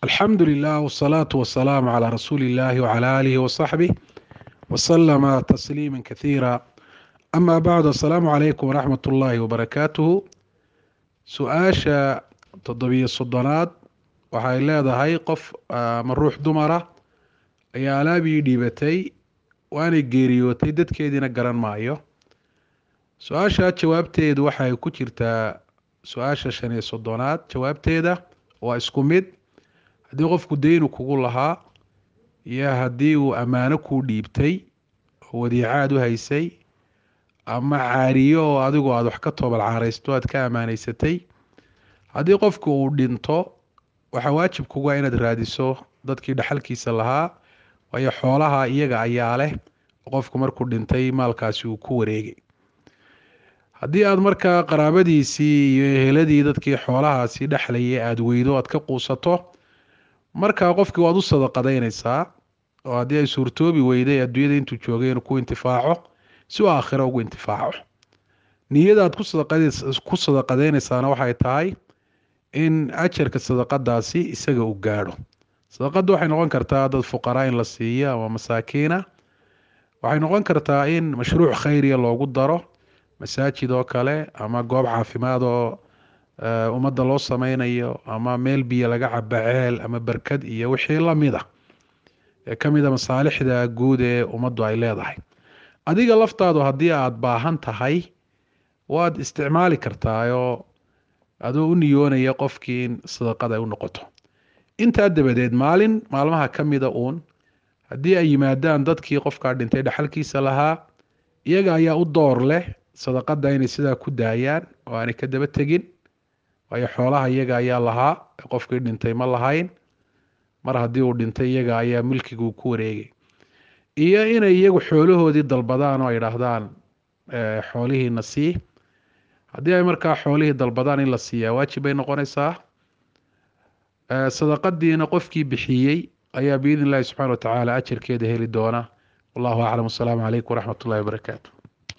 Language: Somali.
alxamdu lilah wsalaatu wasalaamu calaa rasuuli illahi wcala aalihi wasaxbih wasalama tasliima kasiira ama bacdu assalaamu calaykum waraxmat ullaahi wabarakaatuhu su-aasha toddobiyo soddonaad waxay leedahay qof ama ruux dumara ayaa alaabii dhiibatay waanay geeriyootay dadkeediina garan maayo su-aasha jawaabteedu waxay ku jirtaa su-aasha shan iyo soddonaad jawaabteeda waa isku mid haddii qofku deynu kugu lahaa iyo haddii uu ammaano kuu dhiibtay oo wadiicaad u haysay ama caariyo oo adigu aada wax ka toobal caaraysto aad ka ammaanaysatay haddii qofku uu dhinto waxaa waajib kuga inaad raadiso dadkii dhaxalkiisa lahaa waayo xoolaha iyaga ayaa leh qofku markuu dhintay maalkaasi uu ku wareegay haddii aada markaa qaraabadiisii iyo eheladii dadkii xoolahaasi dhexlayay aada weydo aad ka quusato markaa qofkii waad u sadaqadaynaysaa oo haddii ay suurtoobi weyday adduunyada intuu joogay inuu ku intifaaco si uu aakhiro ugu intifaaco niyadaad ku sadaqadaynaysaana waxay tahay in ajarka sadaqadaasi isaga uu gaadho sadaqadda waxay noqon kartaa dad fuqaraa in la siiyo ama masaakiina waxay noqon kartaa in mashruuc khayriya loogu daro masaajid oo kale ama goob caafimaad oo ummadda loo sameynayo ama meel biyo laga caba ceel ama berkad iyo wixii lamida ee ka mida masaalixda guud ee ummaddu ay leedahay adiga laftaadu haddii aada baahan tahay waad isticmaali kartaayoo adoo u niyoonaya qofkii in sadaqad ay u noqoto intaa dabadeed maalin maalmaha ka mida uun haddii ay yimaadaan dadkii qofkaa dhintay dhaxalkiisa lahaa iyaga ayaa u door leh sadaqada inay sidaa ku daayaan oo aanay ka daba tegin waayo xoolaha iyaga ayaa lahaa qofkii dhintay ma lahayn mar haddii uu dhintay iyaga ayaa milkiguu ku wareegay iyo inay iyagu xoolahoodii dalbadaan oo ay idhaahdaan xoolihiina sii haddii ay markaa xoolihii dalbadaan in la siiyaa waajib bay noqonaysaa sadaqadiina qofkii bixiyey ayaa biidn illahi subxana wa tacaala ajarkeeda heli doona wallahu aclam wasalaamu calaykum waraxmat ullahi wabarakaatu